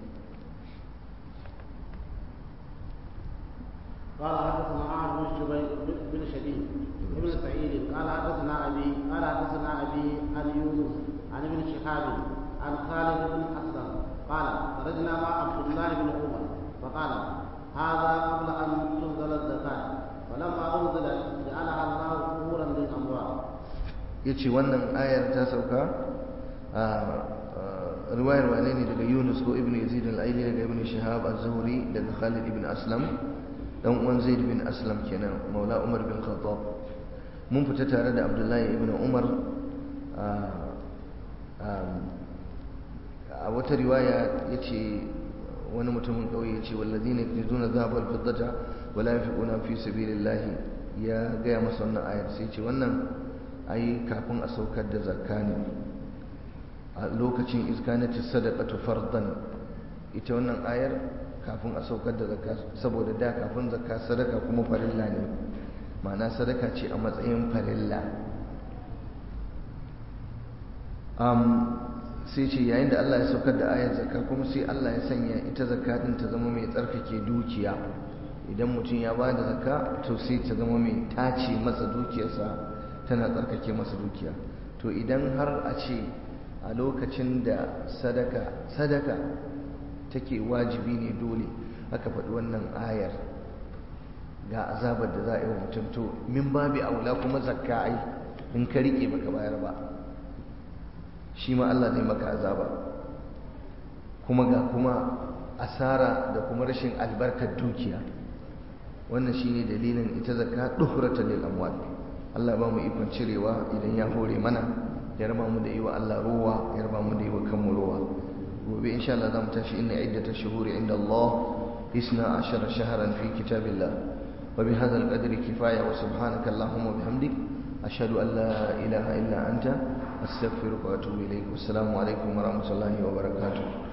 قال حدثنا عمرو بن شبيب بن شبيب ابن سعيد قال حدثنا ابي قال حدثنا ابي عن يونس عن ابن شهاب عن خالد بن اسلم قال خرجنا مع عبد الله بن عمر فقال هذا قبل ان تنزل الزكاه فلما انزلت جعلها الله ظهورا للاموال yace wannan ayar ta sauka a riwayar wane ne daga Yunus ko Ibn Yazid al-Aili daga Ibn Shihab az-Zuhri daga Khalid ibn Aslam dan uwan Zaid bin Aslam kenan Maula Umar bin Khattab mun fita tare da Abdullahi ibn Umar a wata riwaya yace wani mutumin kauye yace wallazina yaknizuna dhahaba wal fiddata wala yunfiquna fi sabilillah ya gaya masa wannan ayar sai ce wannan ai kafin a saukar da zakka ne a lokacin iskanati sadaqatu fardan ita wannan ayar kafin a saukar da zakka saboda da kafin zakka sadaka kuma farilla ne ma'ana sadaka ce a matsayin farilla sai ce yayin da Allah ya saukar da ayar zakka kuma sai Allah ya sanya ita zakka din ta zama mai tsarkake dukiya idan mutum ya ba da zakka to sai ta zama mai tace masa dukiyarsa tana tsarkake masa dukiya to idan har a ce a lokacin da sadaka sadaka take wajibi ne dole aka faɗi wannan ayar ga azabar da za a yi wa mutum to min babi aula kuma zakka ai in ka riƙe baka bayar ba shi ma Allah zai maka azaba kuma ga kuma asara da kuma rashin albarkar dukiya wannan shine dalilin ita zakka duhratan lil amwal Allah ba mu ikon cirewa idan ya hore mana ya raba mu da yi wa Allah ruwa ya raba mu da yi wa kanmu ruwa gobe insha Allah zamu tashi inna iddatash shuhuri inda Allah isna ashara shahran fi kitabillah wa bihadha al-qadri kifaya wa subhanaka allahumma bihamdik ashhadu an la ilaha illa anta astaghfiruka wa atubu ilayk wassalamu alaikum wa rahmatullahi wa barakatuh